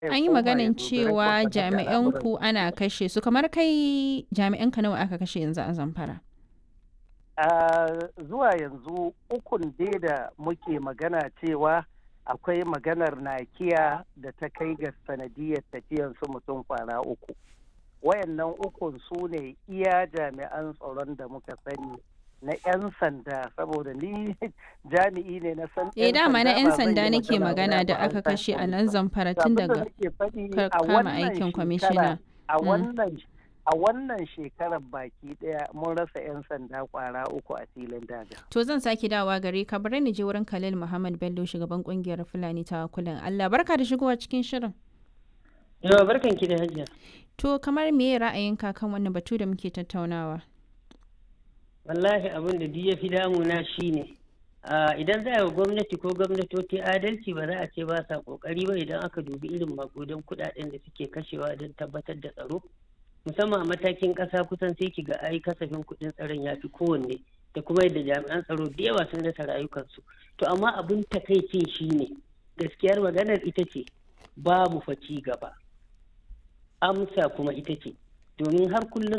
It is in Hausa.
An yi maganin cewa jami'an ku ana kashe su kamar kai jami'an ka nawa aka kashe yanzu a Zamfara. a zuwa yanzu ukun dai da muke magana cewa akwai maganar nakiya da ta kai ga sanadiyar tafiyan su mutum kwana uku wayannan ukun su ne iya jami'an tsaron da muka sani na 'yan sanda saboda ni jami'i ne na san Eh dama na 'yan ba zan sanda yi nake magana da ba, aka an kashe a san nan Zamfara To tun abin da daga nake faɗi ka a kama wannan aikin shekara- kwamishina. a Mm. wannan a wannan shekarar baki daya mun rasa 'yan sanda kwara uku a filin daga To zan sake dawa gare ka bari ni je wurin Khalil Muhammad Bello shugaban kungiyar Fulani ta kulan Allah barka da shigowa cikin shirin. Yawa barkan ki da hajiya. To kamar me ra'ayinka kan wannan batu da muke tattaunawa? Wallahi abin da duk ya fi damuna shi ne. Idan za a yi wa gwamnati ko gwamnatoci adalci ba za a ce ba sa kokari ba idan aka dubi irin makudan kudaden da suke kashewa don tabbatar da tsaro. Musamman a matakin ƙasa kusan sai ki ga ai kasafin kuɗin tsaron ya fi kowanne da kuma yadda jami'an tsaro da yawa sun rasa rayukansu. To amma abin takaicin shi ne gaskiyar maganar ita ce babu fa ci gaba. Amsa kuma ita ce domin har kullum